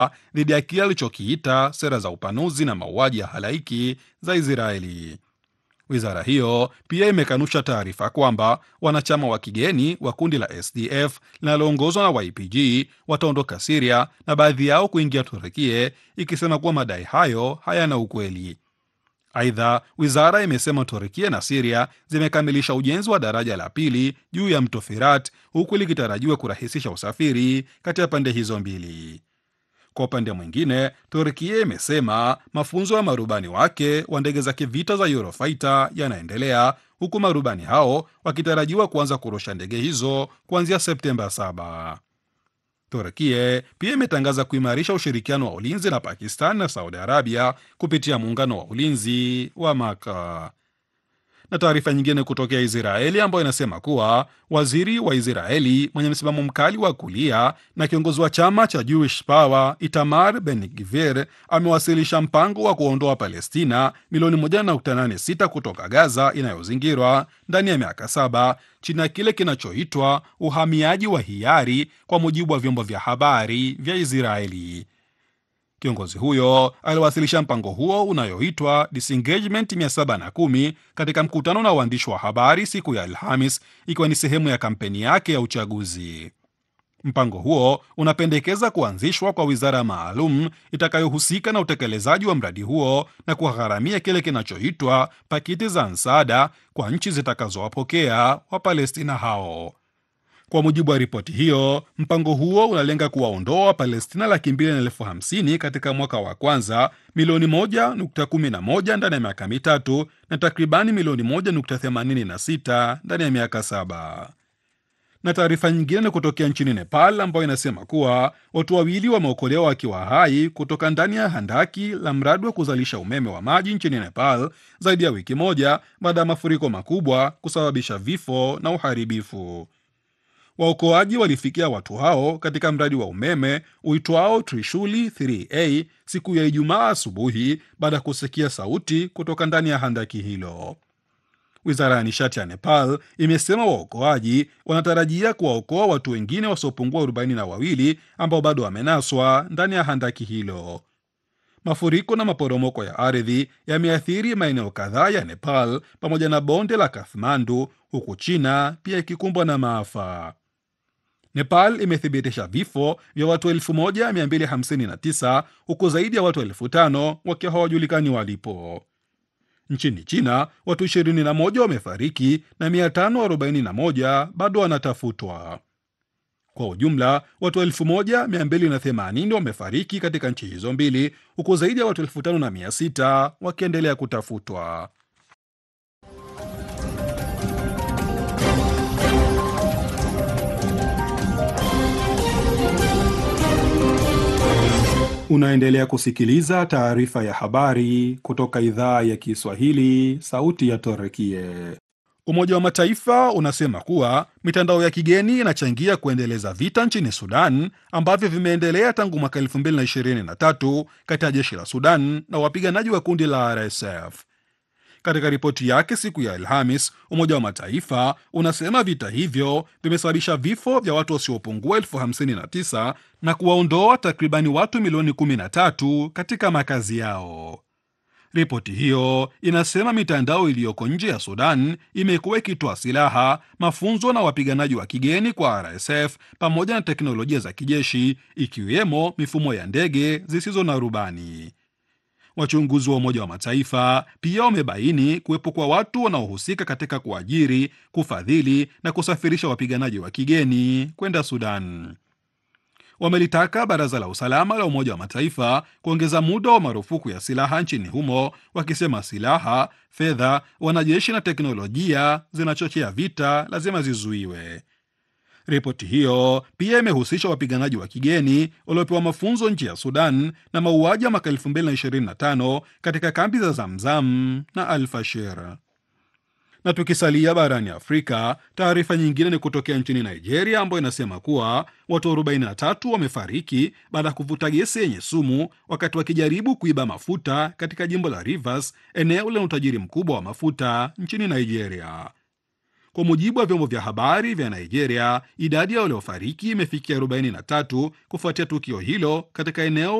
dhidi ya kile alichokiita sera za upanuzi na mauaji ya halaiki za Israeli. Wizara hiyo pia imekanusha taarifa kwamba wanachama wa kigeni wa kundi la SDF linaloongozwa na YPG wataondoka Siria na baadhi yao kuingia Turukie, ikisema kuwa madai hayo hayana ukweli. Aidha, wizara imesema Turukia na Siria zimekamilisha ujenzi wa daraja la pili juu ya mto Firat, huku likitarajiwa kurahisisha usafiri kati ya pande hizo mbili. Kwa upande mwingine, Turkia imesema mafunzo ya marubani wake wa ndege za kivita za Eurofighter yanaendelea huku marubani hao wakitarajiwa kuanza kurusha ndege hizo kuanzia Septemba 7. Turkia pia imetangaza kuimarisha ushirikiano wa ulinzi na Pakistan na Saudi Arabia kupitia muungano wa ulinzi wa Maka na taarifa nyingine kutokea Israeli ambayo inasema kuwa waziri wa Israeli mwenye msimamo mkali wa kulia na kiongozi wa chama cha Jewish Power Itamar Ben Gvir amewasilisha mpango wa kuondoa Palestina milioni 1.86 kutoka Gaza inayozingirwa ndani ya miaka saba chini ya kile kinachoitwa uhamiaji wa hiari, kwa mujibu wa vyombo vya habari vya Israeli. Kiongozi huyo aliwasilisha mpango huo unayoitwa Disengagement 710 katika mkutano na waandishi wa habari siku ya Alhamis, ikiwa ni sehemu ya kampeni yake ya uchaguzi. Mpango huo unapendekeza kuanzishwa kwa wizara maalum itakayohusika na utekelezaji wa mradi huo na kugharamia kile kinachoitwa pakiti za msaada kwa nchi zitakazowapokea Wapalestina hao. Kwa mujibu wa ripoti hiyo, mpango huo unalenga kuwaondoa Wapalestina laki mbili na elfu hamsini katika mwaka wa kwanza, milioni moja nukta kumi na moja ndani ya miaka mitatu na takribani milioni moja nukta themanini na sita ndani ya miaka saba. Na taarifa nyingine ni kutokea nchini Nepal ambayo inasema kuwa watu wawili wameokolewa wakiwa hai kutoka ndani ya handaki la mradi wa kuzalisha umeme wa maji nchini Nepal zaidi ya wiki moja baada ya mafuriko makubwa kusababisha vifo na uharibifu. Waokoaji walifikia watu hao katika mradi wa umeme uitwao Trishuli 3A siku ya Ijumaa asubuhi baada ya kusikia sauti kutoka ndani ya handaki hilo. Wizara ya nishati ya Nepal imesema waokoaji wanatarajia kuwaokoa watu wengine wasiopungua arobaini na wawili ambao bado wamenaswa ndani ya handaki hilo. Mafuriko na maporomoko ya ardhi yameathiri maeneo kadhaa ya Nepal pamoja na bonde la Kathmandu, huku China pia ikikumbwa na maafa. Nepal imethibitisha vifo vya watu 1259 huku zaidi ya watu elfu tano wakiwa hawajulikani walipo. Nchini China watu 21 wamefariki na 541 bado wanatafutwa. Kwa ujumla watu 1280 wamefariki katika nchi hizo mbili huku zaidi ya watu 5600 wakiendelea kutafutwa. Unaendelea kusikiliza taarifa ya habari kutoka idhaa ya Kiswahili, sauti ya Torekie. Umoja wa Mataifa unasema kuwa mitandao ya kigeni inachangia kuendeleza vita nchini Sudan ambavyo vimeendelea tangu mwaka 2023 kati ya jeshi la Sudan na wapiganaji wa kundi la RSF. Katika ripoti yake siku ya Alhamis, Umoja wa Mataifa unasema vita hivyo vimesababisha vifo vya watu wasiopungua elfu hamsini na tisa na kuwaondoa takribani watu milioni 13 katika makazi yao. Ripoti hiyo inasema mitandao iliyoko nje ya Sudan imekuwa ikitoa silaha, mafunzo na wapiganaji wa kigeni kwa RSF pamoja na teknolojia za kijeshi, ikiwemo mifumo ya ndege zisizo na rubani. Wachunguzi wa Umoja wa Mataifa pia wamebaini kuwepo kwa watu wanaohusika katika kuajiri, kufadhili na kusafirisha wapiganaji wa kigeni kwenda Sudan. Wamelitaka Baraza la Usalama la Umoja wa Mataifa kuongeza muda wa marufuku ya silaha nchini humo, wakisema silaha, fedha, wanajeshi na teknolojia zinachochea vita lazima zizuiwe. Ripoti hiyo pia imehusisha wapiganaji wa kigeni waliopewa mafunzo nje ya Sudan na mauaji ya mwaka 2025 katika kambi za Zamzam na Al-Fashir. Na tukisalia barani Afrika, taarifa nyingine ni kutokea nchini Nigeria ambayo inasema kuwa watu 43 wamefariki baada ya kuvuta gesi yenye sumu wakati wakijaribu kuiba mafuta katika jimbo la Rivers, eneo lenye utajiri mkubwa wa mafuta nchini Nigeria. Kwa mujibu wa vyombo vya habari vya Nigeria, idadi ya waliofariki imefikia 43 kufuatia tukio hilo katika eneo